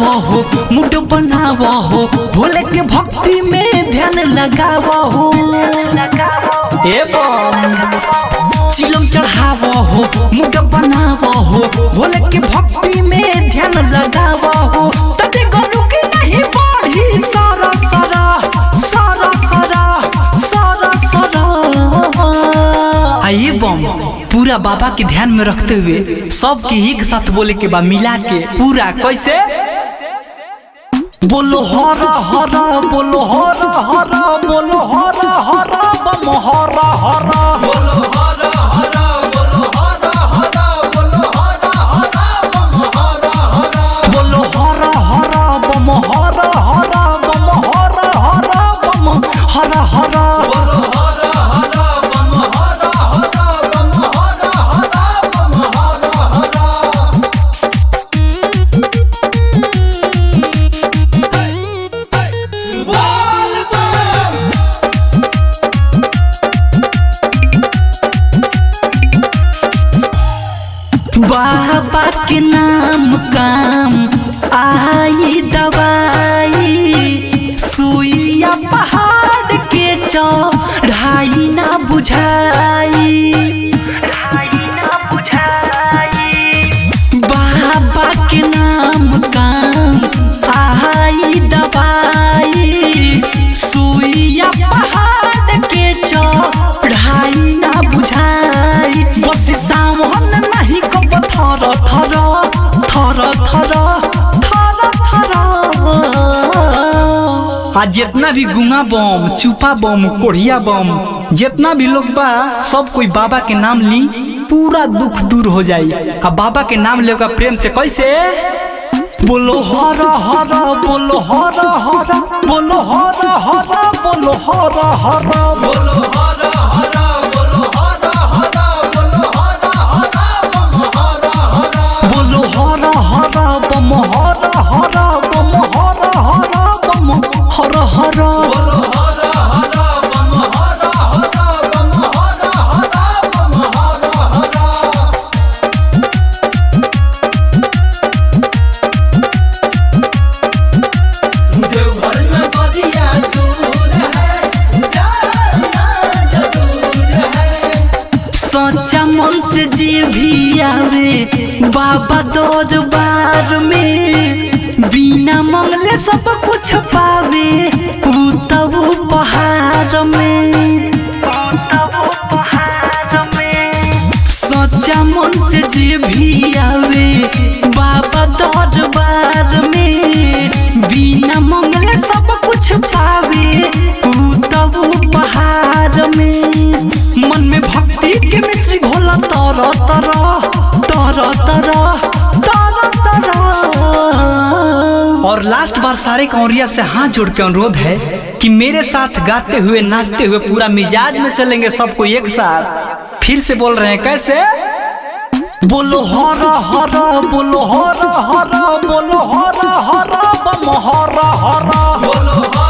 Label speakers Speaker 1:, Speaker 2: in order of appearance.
Speaker 1: चढ़ावो हो मुड बनावो हो भोले के भक्ति में ध्यान लगावो हो ए बम चिलम चढ़ावो हो मुड बनावो हो भोले के भक्ति में ध्यान लगावो हो तते गरु के नहीं बढ़ी सारा सारा सारा सारा सारा सारा आइए बम पूरा बाबा के ध्यान में रखते हुए सबके एक साथ बोले के बा मिला के पूरा कैसे बोलो हरा हरा बोलो हरा हरा बोलो हरा हरा बम हरा हरा बोलो हरा हरा बोलो हरा हरा बोलो हरा हरा बम हरा हरा बोलो हरा हरा बम हरा हरा बम हरा हरा बम हरा हरा बोलो हरा हरा बम हरा हरा बम हरा हरा बम हरा हरा बाबा के नाम काम आई दवाई सुइया पहाड़ के चढ़ाई ना बुझाई बाबा के नाम काम आई दवाई सुइया पहाड़ के चढ़ाई ना बुझाई बस सावन नहीं कब थर थर थर थर थर थर आ जितना भी गुंगा बम चुपा बम कोढ़िया बम जितना भी लोग बा सब कोई बाबा के नाम ली पूरा दुख दूर हो जाई आ बाबा के नाम लेगा प्रेम से कैसे बोलो हरा हरा बोलो हरा हरा बोलो हरा हरा बोलो हरा हरा बोलो हरा हरा बोलो हरा हरा बोलो हरा हरा बम हरा हरा बोलो हरा हरा बम हरा हरा बम हरा हरा बम हरा हरा बोलो हरा हरा बम हरा हरा बम हरा हरा बम हरा हरा देवघर में बदिया दूर है जाना जरूर है सच्चा मन से जी भी आवे बाबा दरबार में बिना मंगले सब कुछ पावे वो तब पहाड़ में सच्चा मन से जी भी आवे बाबा दरबार में बिना मंगले सब कुछ पावे वो तब पहाड़ में मन में भक्ति के मिश्री घोला तर तर तर तर तर तर और लास्ट बार सारे कौरिया से हाथ जोड़ के अनुरोध है कि मेरे साथ गाते हुए नाचते हुए पूरा मिजाज में चलेंगे सबको एक साथ फिर से बोल रहे हैं कैसे बोलो हरा हरा बोलो हरा हरा बोलो हरा हरा बम हरा हरा बोलो